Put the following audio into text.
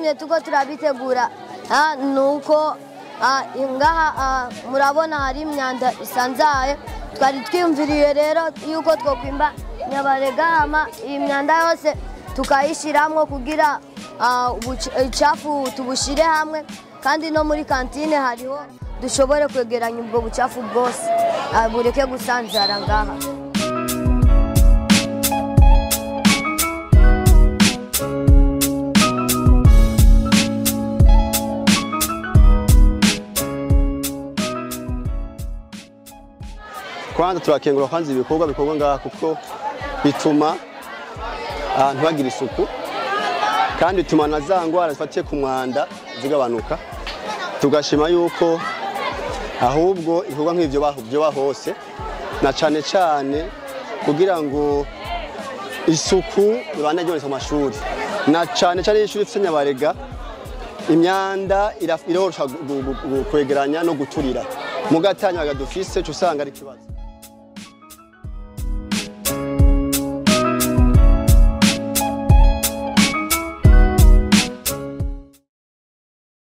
icyatumye tuko turabitegura ah, ni uko ah, ngaha ah, murabona hari imyanda isanzaye twari twiyumviriye rero yuko twokwimba nyabaregama iyi myanda yose tukayishyiramo kugira ah, ubuc- ubucafu tubushyire hamwe kandi no muri kantine hariho dushobore kwegeranya ubwo bucafu bwose ah, bureke gusanzara ngaha kwanza turakengura kwanza ibikorwa bikorwa ngaha kuko bituma ahantu hagira isuku kandi bituma na za ngwara zifatiye ku mwanda zigabanuka tugashima yuko ahubwo ibikorwa nk'ivyo baho- vyoba hose na cane cane kugira ngo isuku ibane ryonetse mu mashuri na cane cane iyo ishuri ifise nyabarega imyanda ira- irorosha gu- gu- gu- kwegeranya no guturira mu gatanya dufise usanga ari ikibazo